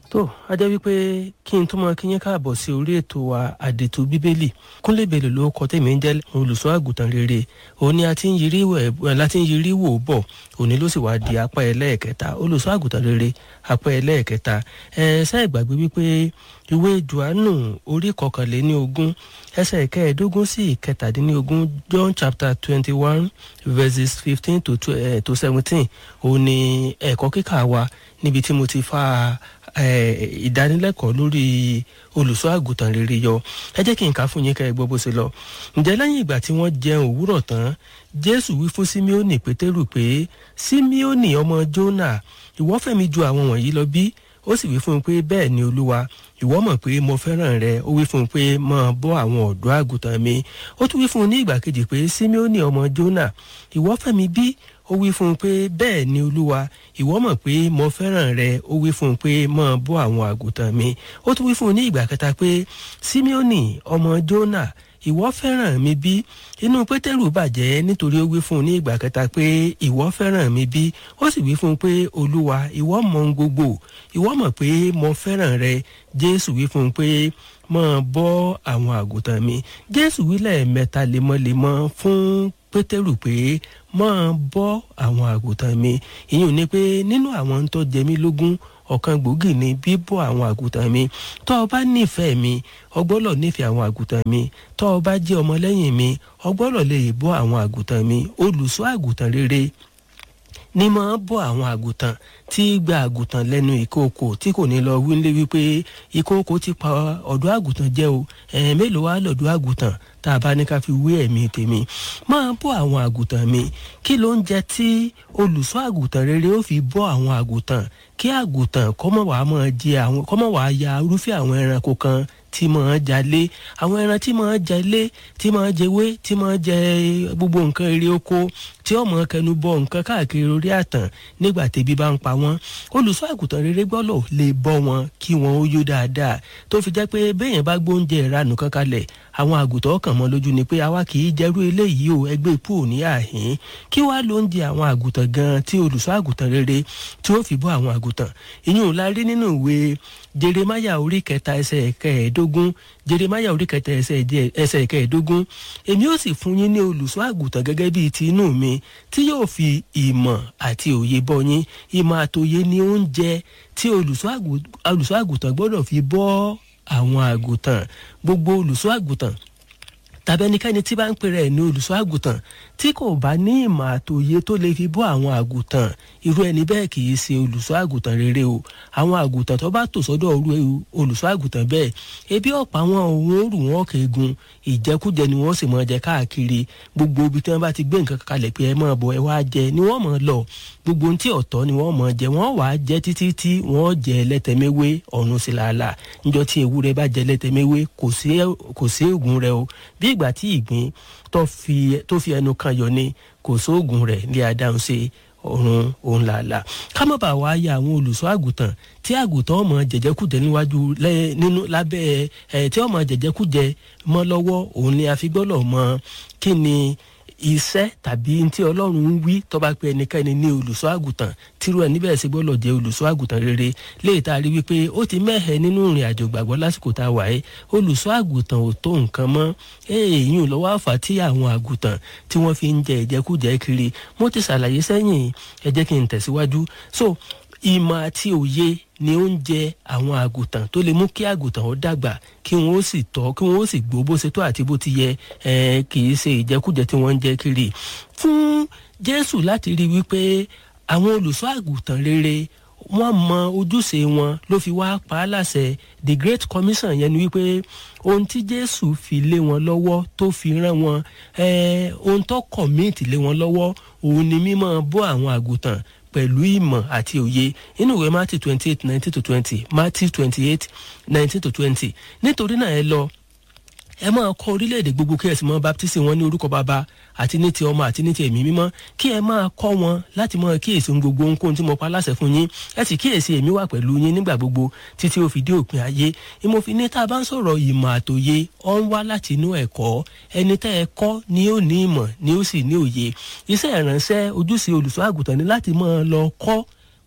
tó a jẹ́ wípé kí n tó mọ kí yín káàbọ̀ sí orí ètò wa àdètò bíbélì kúnlẹ̀ bèlè ló kọ tèmi ń jẹ́ olùṣọ́ àgùntàn rere òun ni a ti ń yirí wò láti ń yirí wò bọ̀ òní ló sì wá di apá ẹlẹ́ẹ̀kẹta olùṣọ́ àgùntàn rere apá ẹlẹ́ẹ̀kẹta ẹ ṣe ìgbàgbé wípé ìwé johannu orí kọkànléní ogún ẹsẹ̀ kẹẹ̀ẹ́dógún sí ìkẹtàdínlógún john chapter twenty one verses fifteen to to seventeen òun ni ẹ̀kọ́ kíkà wa níbi tí mo ti fa ìdánilẹ́kọ̀ọ́ lórí olùṣọ́ àgùntàn rere yọ ẹ jẹ́ kí n kà fún yín kẹ́ ẹ gbọ́ bó ṣe lọ ǹjẹ́ lẹ́yìn ìgbà tí wọ́n jẹun òwúrọ̀ tán jésù wí fún símíọ́nì pétérù pé símíọ́nì ọmọ jónà ìwọ fẹ́ mi ju àwọn wọ̀nyí lọ bí ó sì wí fún un pé bẹ́ẹ̀ ni olúwa ìwọ mọ̀ pé mo fẹ́ràn rẹ ó wí fún un pé máa bọ́ àwọn ọ̀dọ́ àgùntàn mi ó tún wí fún un ní ìgbà kejì pé símíọ́nì ọmọ jónà ìwọ fẹ́ mi bí ó wí fún un pé bẹ́ẹ̀ ni olúwa ìwọ mọ̀ pé mo fẹ́ràn rẹ ó wí fún un pé máa bọ́ àwọn àgùntàn mi ó tún wí fún un ní ìgbà kẹta pé símíọ́nì ọmọ jónà ìwọ fẹ́ràn mi bí inú pétérù bàjẹ́ nítorí ó wí fún un ní ìgbà kẹta pé ìwọ fẹ́ràn mi bí ó sì wí fún un pé olúwa ìwọ mọ ohun gbogbo ìwọ mọ̀ pé mo fẹ́ràn rẹ jésù wí fún un pé máa bọ́ àwọn àgùntàn mi jésù wí lẹ́ẹ̀mẹ́ta lemọ́lemọ́ fún pétérù pé máa bọ́ àwọn àgùntàn mi ìyẹn ni pé nínú àwọn tó jẹ mí lógún ọ̀kan gbòógì ni bíbọ́ àwọn àgùntàn mi tó o bá nífẹ̀ẹ́ mi o gbọ́dọ̀ nífẹ̀ẹ́ àwọn àgùntàn mi tó o bá jẹ́ ọmọlẹ́yìn mi o gbọ́dọ̀ lè bọ́ àwọn àgùntàn mi olùṣọ́ àgùntàn rere ní máa bọ́ àwọn àgùntàn tí gba àgùntàn lẹ́nu ìkookò tí kò ní lọ wílé wípé ìkookò ti pa ọ̀dọ́ àgùntàn jẹ́ o ẹ̀ẹ́n mélòó wá lọ́dọ̀ àgùntàn tá a bá ní ká fi wé ẹ̀mí tèmi máa bọ́ àwọn àgùntàn mi kí ló ń jẹ tí olùṣọ́ àgùntàn rere ó fi bọ́ àwọn àgùntàn kí àgùntàn kọ́mọ̀ wàá máa jẹ àwọn kọ́mọ̀ wàá ya irúfẹ́ àwọn ẹranko kan tí máa jalè àwọn ẹran tí máa jalè tí máa jẹwé tí máa jẹ gbogbo nǹkan eré oko tí ọmọ kẹnu bọ nǹkan káàkiri orí àtàn nígbà tẹbi bá ń pa wọn olùṣọ́ àgùntàn rere gbọ́dọ̀ lè bọ́ wọn kí wọn ó yó dáadáa tó fi jẹ́ pé béèyàn bá gbóúnjẹ ìranù kan kalẹ̀ àwọn àgùntàn kàn mọ́ lójú ni pé àwa kì í jẹ́rú eléyìí o ẹgbẹ́ ipò ní àhín kí wàá ló ń jẹ àwọn àgùntàn gan tí olùṣọ́ àgùntàn rere tí ó fi bọ́ àwọn àgùntàn ìyún la rí nínú ìwé jeremaya orí kẹta ẹsẹ̀ kẹẹ̀ẹ́dógún jeremaya orí kẹta ẹsẹ̀ kẹẹ̀ẹ́dógún èmi ó sì fún yín ní olùṣọ́ àgùntàn gẹ́gẹ́ bíi ti inú mi tí yóò fi ìmọ̀ àti òye bọ́ yín ìmọ̀ àtòye ni oúnjẹ tí olùṣọ́ àgùntàn gbọ́dọ̀ fi bọ́ àwọn àgùntàn gbogbo olùṣọ́ àgùntàn tàbí ẹnikẹ́ni tí bá ń pèrè ẹ̀ ní olùṣọ́ àgùntàn tí kò bá ní ìmọ̀ àtòye tó lè fi bọ́ àwọn àgùntàn irú ẹni bẹ́ẹ̀ kì í ṣe olùṣọ́ àgùntàn rere o àwọn àgùntàn tó bá tò sọ́dọ̀ irú olùṣọ́ àgùntàn bẹ́ẹ̀ ebi ọ̀pá wọn òun ó rù wọn kéegun ìjẹkújẹ ni wọ́n sì máa jẹ káàkiri gbogbo ibi tí wọ́n bá ti gbé nǹkan kalẹ̀ pé ẹ máa bọ̀ ẹ wá jẹ ni wọ́n máa lọ gbogbo ohun tí ọ̀tọ̀ ni wọ́n máa jẹ wọ́n wàá jẹ títí tí wọ́n jẹ lẹ́tẹ̀mẹ́wé ọ̀run sí làálà níjọ́ tí ewúrẹ́ bá jẹ lẹ́tẹ̀mẹ́wé kò sí ègún rẹ o bí ìgbà tí ìgbín tó fi ẹnu kan yọ ni kò sóògùn rẹ̀ ní adáhùn sí ọ̀run òun làálà ká má bàa wá ya àwọn olùṣọ́ àgùntàn tí àgùntàn ọmọ jẹjẹkújẹ níwájú nínú lábẹ́ ẹ̀ tí ọmọ jẹjẹkújẹ mọ́ lọ́wọ́ òun ni a fi gbọ́dọ̀ mọ kí ni iṣẹ́ tàbí tí ọlọ́run ń wí tọ́ba pé ẹnikẹ́ni ní olùṣọ́ àgùntàn tírú ẹ̀ níbẹ̀ sí gbọ́dọ̀ jẹ́ olùṣọ́ àgùntàn rere léyìí tá a rí wípé ó ti mẹ́hẹ̀ nínú ìrìn àjò gbàgbọ́ lásìkò tá a wà ẹ́ olùṣọ́ àgùntàn ò tó nǹkan mọ́ èèyàn lọ́wọ́ àfà tí àwọn àgùntàn tí wọ́n fi ń jẹ ìjẹkújẹ kiri mo ti ṣàlàyé sẹ́yìn ẹ jẹ́ kí n tẹ̀síwájú so ìmọ̀ àti òye ni ó ń jẹ àwọn àgùntàn tó lè mú kí àgùntàn ó dàgbà kí wọn ó sì tọ́ kí wọn ó sì gbó bó ṣe tó àti bó ti yẹ kì í ṣe ìjẹkújẹ tí wọ́n ń jẹ kiri fún jésù láti rí wípé àwọn olùṣọ́ àgùntàn rere wọ́n mọ ojúṣe wọn ló fi wá pa á láṣẹ the great commission yẹn ni wípé ohun tí jésù fi lé wọn lọ́wọ́ tó fi rán wọn ohun tó commit lé wọn lọ́wọ́ òun ni mímọ́ bọ́ àwọn àgùntàn pẹ̀lú ìmọ̀ àti òye inú ìwé matthew twenty eight nineteen to twenty matthew twenty eight nineteen to twenty nítorí náà ẹ lọ ẹ máa kọ orílẹ̀-èdè gbogbo kí ẹ sì mọ baptisi wọn ní orúkọ bàbá àti ní ti ọmọ àti ní ti ẹ̀mí mímọ́ kí ẹ máa kọ́ wọn láti máa kíyèsí ohun gbogbo ohunkóhun tí mo pa láṣẹ fún yín ẹ sì kíyèsí èmi wà pẹ̀lú yín nígbà gbogbo títí ó fi dé òpin ayé ìmọ̀fin ní tá a bá ń sọ̀rọ̀ ìmọ̀ àtòye ọ ń wá láti inú ẹ̀kọ́ ẹni tẹ́ ẹ kọ́ ni ó ní ìmọ̀ ni ó sì ní òye iṣẹ́ ìránṣẹ́ ojúṣe olùṣọ́ àgùntàn ni láti máa lọ kọ́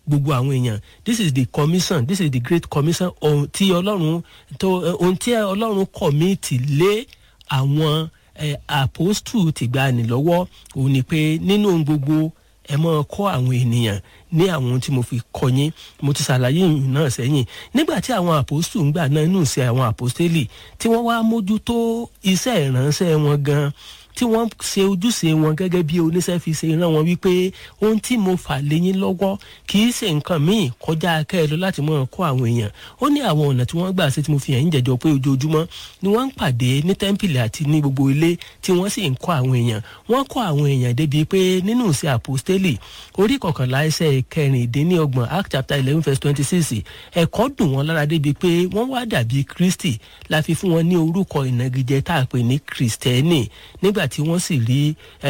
gbogbo àwọn èèyàn this is the commission this is the great commission ohun tí ọlọ́run tó ohun tí ọlọ́run kọ̀míìtì lé àwọn eh, apostu tìgbàanì lọ́wọ́ òun ni pé nínú ohun gbogbo ẹ máa kọ́ àwọn ènìyàn ní àwọn ohun tí mo fi kọ́ yín mo ti ṣàlàyé ìyìn náà sẹ́yìn nígbà tí àwọn àpòstù ń gbà náà inú ìṣe àwọn àpòstélì tí wọ́n wá mójútó iṣẹ́ ìránṣẹ́ wọn gan tí wọ́n ṣe ojúṣe wọn gẹ́gẹ́ bí oníṣẹ́ fi ṣe rán wọn wípé ohun tí mo fà léyìn lọ́wọ́ kì í ṣe nǹkan míì kọjá akẹ́lọ láti mọ̀ kọ́ àwọn èèyàn ó ní àwọn ọ̀nà tí wọ́n gbà ṣe tí mo fi hàn yín jẹjọ pé ojoojúmọ́ ni wọ́n ń pàdé ní tẹ́ḿpìlì àti ní gbogbo ilé tí wọ́n sì ń kọ́ àwọn èèyàn wọ́n kọ́ àwọn èèyàn débi pé nínú ìṣe àpòstélì orí kọkànlá ẹsẹ̀ kẹrìndínlọ́gbọ̀n act chapter eleven verse twenty six ẹ̀kọ́ dùn wọ́n lára débi pé wọ́n wá dàbí kristi la fi fún wọn ní orúkọ ìnagijẹ tá a pè ní kristẹni nígbà tí wọ́n sì rí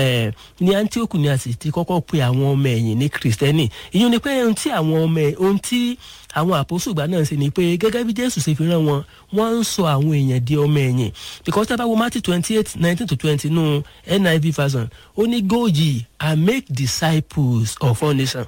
ní antioch ní a sì ti kọ́kọ́ pe àwọn ọmọ ẹ̀yìn ní kristẹni ìyẹn ni pé ohun tí àwọn ọmọ ohun tí àwọn àpòsùgbà náà ṣe ni pé gẹ́gẹ́ bí jésù ṣe fi rán wọn wọ́n ń sọ àwọn èèyàn di ọmọ ẹ̀yìn because tá a bá wo matthew twenty eight nineteen to twenty nù niv version ó ní go ye and make disciples of all nations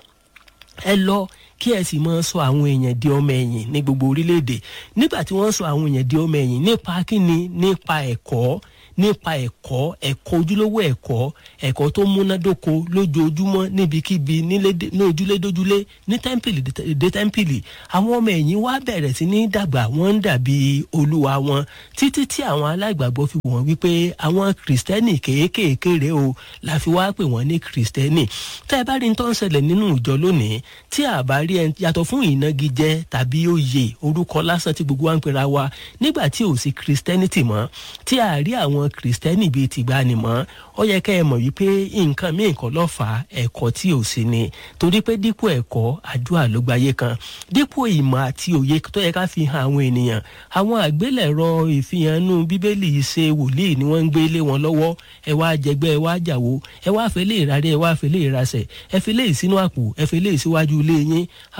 ẹ lọ kí ẹ sì máa sọ àwọn èèyàn di ọmọ ẹ̀yìn ní gbogbo orílẹ̀-èdè nígbà tí wọ́n sọ àwọn èèyàn di ọmọ ẹ̀yìn nípa kíni nípa ẹ̀kọ́ nípa ẹ̀kọ́ ẹ̀kọ́ ojúlówó ẹ̀kọ́ ẹ̀kọ́ tó múnádóko lójoojúmọ́ níbikíbi ní ojúlédójúlé ní tẹ́ḿpìlì dé tẹ́ḿpìlì àwọn ọmọ ẹ̀yìn wá bẹ̀rẹ̀ sí ní dàgbà wọ́n ń dàbí olúwa wọn títí tí àwọn aláìgbàgbọ́ fi wọ́n wípé àwọn kìrìsìtẹ́nì kéékèèké rèé o la fi wá pè wọ́n ní kìrìsìtẹ́nì tẹ́ ẹ bá rí tó ń ṣẹlẹ̀ nínú ìjọ lónìí tí a bá rí ẹ yàtọ̀ fún ìnagijẹ tàbí oyè orúkọ lásán tí gbogbo wa ń pera wa nígbà tí ò sí kìrìsìtẹ́nìtì mọ́ tí a rí àwọn kìrìsìtẹ́nì bíi tìgbà ni mọ́ ó yẹ kẹ́ ẹ mọ̀ wípé nǹkan míì kọ́ ló fà á ẹ̀kọ́ tí ò sí ni torí pé dípò ẹ̀kọ́ àdúrà ló gbayé kan dípò ìmọ̀ àti òye tó yẹ ká fi hàn àwọn ènìyàn àwọn àgbélẹ̀rọ ìfihànú bíbélì ṣe wòlíì ni wọ́n ń gbé lé wọn lọ́wọ́ ẹ wá jẹgbẹ́ ẹ wá jàwó ẹ wá fẹ́ lè rárẹ̀ ẹ wá fẹ́ lè rasẹ̀ ẹ fi lè sínú àpò ẹ fi lè síwájú ilé yín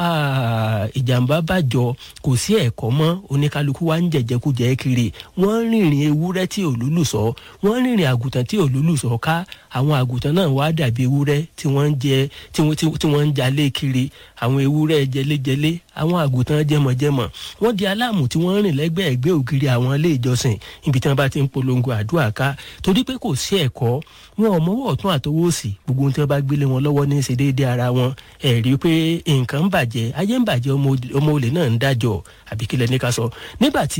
ìjàmbá bàjọ́ kò sí ẹ̀kọ́ mọ́ oníkálukú wa ń jẹ̀jẹ̀kújẹ̀ kiri wọ́n rìnrìn ewúrẹ́ tí òlúlù sọ wọ́n rìnrìn àgùntàn tí òlúlù sọ ká àwọn àgùntàn náà wá dàbí ewúrẹ́ tí wọ́n ń jẹ tí wọ́n ń jalè kiri àwọn ewúrẹ́ jẹlẹ́jẹlẹ́ àwọn àgùntàn jẹmọ̀jẹmọ̀ wọ́n di aláàmù tí wọ́n rìn lẹ́gbẹ̀ẹ́ ẹgbẹ́ ògiri àwọn ilé ìjọsìn ibi tí wọ́n bá ti ń polongo àdúrà ká torí pé kò sí ẹ̀kọ́ wọn ò mọ́wọ́ ọ̀tún àtọwọ́ òsì gbogbo ohun tí wọ́n bá gbélé wọn lọ́wọ́ ní í ṣe déédéé ara wọn ẹ̀ rí i pé nǹkan ń bàjẹ́ ayé ń bàjẹ́ ọmọ olè náà ń dájọ́ àbíkílẹ̀ ní ká sọ nígbà tí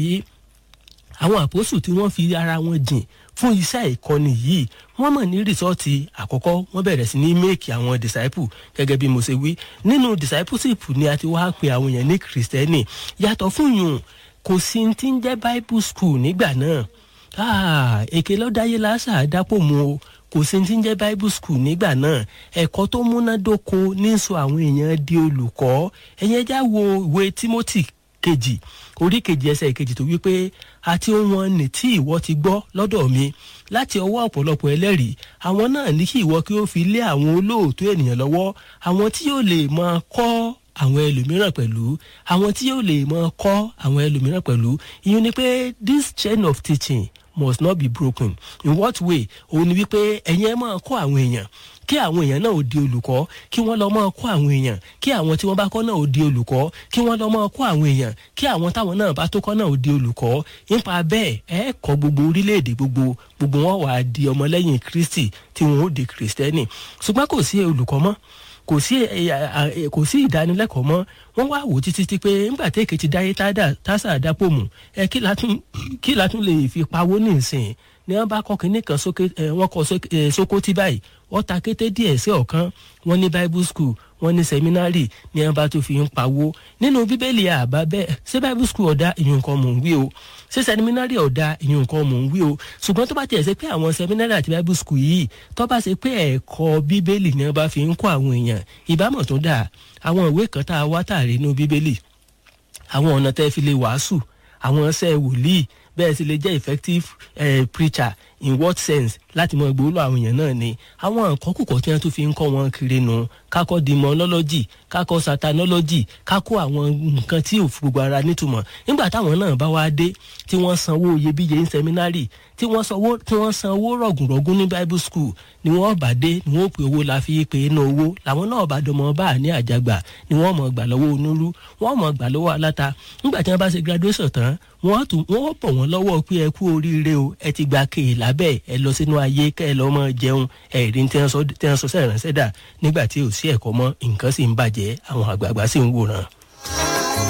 àwọn àpòsù tí wọ́n fi ara wọn jìn fún iṣẹ́ ìkọ́ni yìí wọ́n mọ̀ ní rìsọ́ọ̀tì àkọ́kọ́ wọ́n bẹ̀rẹ̀ sí ní méèkì àwọn disciple gẹ́gẹ́ bí mo ṣe wí nínú discipleship ni a ti wá pe àwọn èèyàn ní kìrìsìtẹ́nì yàtọ̀ fún yùn kò sí ti ń jẹ́ bible school nígbà náà èké lọ́dáyé lásà dápò mu o kò sí ti ń jẹ́ bible school nígbà náà ẹ̀kọ́ tó múnádóko ní sọ àwọn èèyàn di olùkọ́ ẹ̀yẹn já wo ìwé timothy kejì orí kejì ẹsẹ̀ kejì tó wípé àti ohun ọ̀nì tí ìwọ ti gbọ́ lọ́dọ̀ mi láti ọwọ́ ọ̀pọ̀lọpọ̀ ẹlẹ́rìí àwọn náà ní kí ìwọ kí ó fi lé àwọn olóòótọ́ ènìyàn lọ́wọ́ àwọn tí yóò lè máa kọ́ àwọn ẹlòmíràn pẹ̀lú àwọn tí yóò lè máa kọ́ àwọn ẹlòmíràn pẹ̀lú ìyẹn ni pé this chain of teaching must not be broken in what way òun ni wípé ẹ̀yin ẹ máa kọ́ àwọn èèyàn kí àwọn èèyàn náà ó di olùkọ́ kí wọ́n lọ́ máa kọ́ àwọn èèyàn kí àwọn tí wọ́n bá kọ́ náà ó di olùkọ́ kí wọ́n lọ́ máa kọ́ àwọn èèyàn kí àwọn táwọn náà bá tó kọ́ náà ó di olùkọ́ nípa bẹ́ẹ̀ ẹ kọ́ gbogbo orílẹ̀-èdè gbogbo gbogbo wọn wà á di ọmọlẹ́yìn kristi tí wọn ó di kristẹni ṣùgbọ́n kò sí olùkọ́ mọ́ kò sí kò sí ìdánilẹ́kọ̀ọ́ mọ́ wọ́n wá wò títí tí pé nígbà tí èkìtì dáyé tásà dápò mù ẹ kí látún lè fi pawó ní ìsìn ni wọ́n bá kọ́ kínní kan sókè wọ́n kọ́ sókótì báyìí wọ́n ta kété díẹ̀ sí ọ̀kan wọ́n ní bible school wọ́n ní seminary ni wọ́n bá tó fi ń pawó nínú bíbélì àbá bẹ́ẹ̀ ṣé bible school ọ̀dà ìyún nǹkan mò ń wí o ṣé seminary ọ̀dà ìyún nǹkan mò ń wí o ṣùgbọ́n tó bá tiẹ̀ ṣe pé àwọn seminary àti bible school yìí tó bá ṣe pé ẹ̀kọ́ bíbélì ni wọ́n bá fi ń kọ́ àwọn èèyàn ìbámọ̀ tó dáa àwọn ìwé kan tá a wá tààrí inú bíbélì àwọn ọ̀nà tẹ́ fi lè wàásù àwọn ṣẹ́ wòlíì bẹ́ẹ̀ sì lè jẹ́ effective eh, preacher in what sense láti mọ gbòòlò àwọn èèyàn náà ni àwọn nǹkan kùkọ tí wọn tún fi ń kọ́ wọn kiri nu kákọ́ demonology kákọ́ satanology kákọ́ àwọn nǹkan tí ò fi gbogbo ara nítumọ̀ nígbà táwọn náà bá wá dé tí wọ́n sanwó iyebíye ní seminary tí wọ́n sanwó tí wọ́n sanwó rọ̀gùnrọ̀gùn ní bible school ni wọ́n bá dé ni wọ́n pe owó la fi pe inú owó làwọn náà bá dọmọ bá ní àjàgbà ni wọ́n mọ̀ gbà lọ́wọ́ onúlú wọ́n mọ̀ gbà lọ́wọ́ aláta nígbà tí wọ́n bá ṣe graduation tán wọ́n tún wọ́n bọ̀ wọ́n lọ́wọ́ pé ẹ kú oríire o ẹ ti gba kéè lábẹ́ ẹ lọ sínú ayé kẹ́ ẹ lọ́ mọ́ jẹun ẹ̀rí tí wọ́n sọ sẹ́rànṣẹ́ dà nígbà tí ò sí ẹ̀kọ́ mọ́ nǹkan sì ń bàjẹ́ àwọn àgbààgbà sì ń wòran.